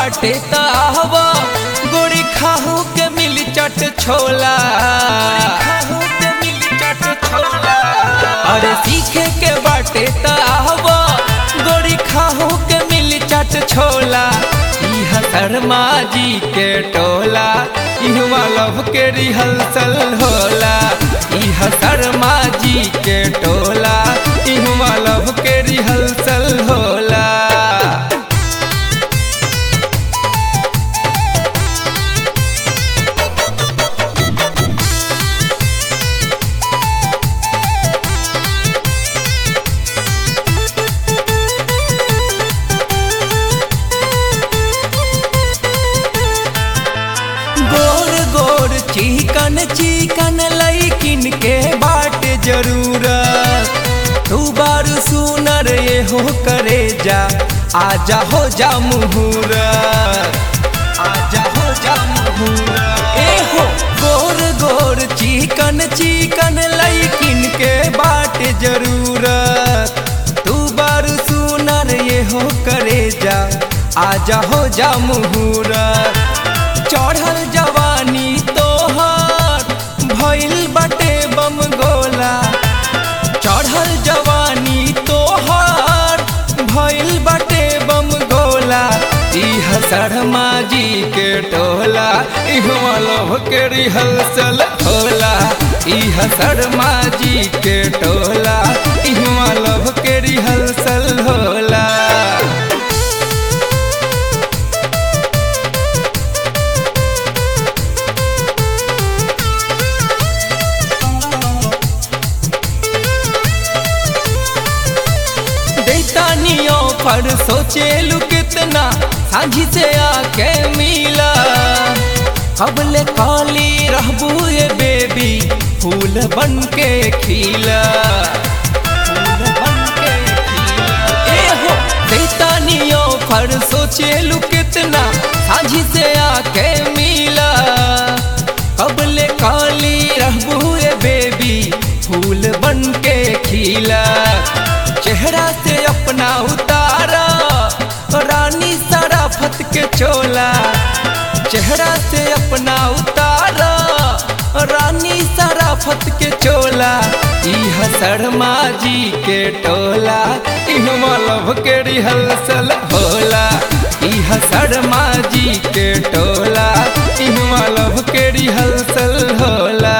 बाटे तावा गोड़ी खाहू के मिली चट छोला खाहू के मिली चट छोला अरे सीखे के बाटे तावा गोड़ी खाहू के मिली चट छोला इह शर्मा जी के टोला इहवा लव के रिहर्सल होला इह शर्मा जी के टोला इहवा लव के रिहर्सल होला गोर गोर चिकन चिकन लैकिन के बाट जरूरत तू बारू सुनर ये हो करे जा आजा हो जा मुहूरत आजा हो जा मुहूरत ए हो गोर गोर चिकन चिकन लैकिन के बाट जरूरत तू बारू सुनर ये हो करे जा आजा हो जा मुहूरत चढ़ल जवानी तोहर भइल बटे बम गोला चढ़ल जवानी तोहर भइल बटे बम गोला इह शर्मा जी के टोला इहवा लव के रिहर्सल होला इह शर्मा जी के टोला इहवा लव के रिहर्सल होला दैतानियों पर सोचेलू कितना साझी से आके मिला अब ले खाली रहबू ये बेबी फूल बन के खिला फूल बन के खिला ए हो दैतानियों पर सोचेलू कितना साझी से आके मिला अब ले काली रहबू ये बेबी फूल बन के खिला चेहरा से अपना उतारा रानी सराफत के चोला चेहरा से अपना उतारा रानी सराफत के चोला इह शर्मा जी के टोला इहवा लव के रिहर्सल होला इह शर्मा जी के टोला इहवा लव के रिहर्सल होला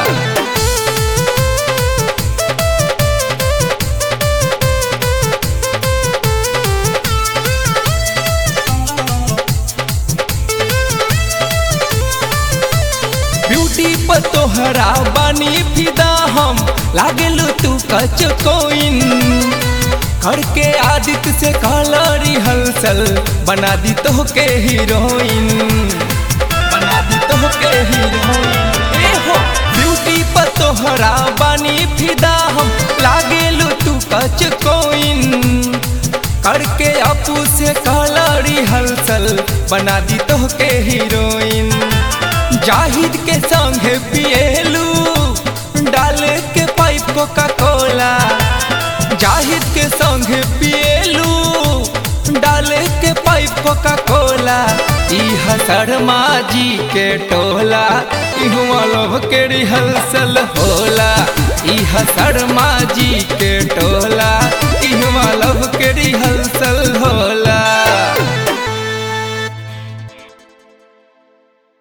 ब्यूटी पर तोहरा बानी फिदा हम लागेलू तू कच कोइन करके आदित्य से काला रिहर्सल बना दी तो के हीरोइन बना दी तो के हीरोइन ए हो ब्यूटी पर तोहरा बानी फिदा हम लागेलू तू कच कोइन करके अपू से काला रिहर्सल बना दी तो के हीरोइन जाहिद के संगे पिएलू डाल के पाइप कोका कोला जाहिद के संगे पिएलू डाल के पाइप कोका कोला इह शर्मा जी के टोला इहवा लव के रिहर्सल होला इह शर्मा जी के टोला इहवा लव के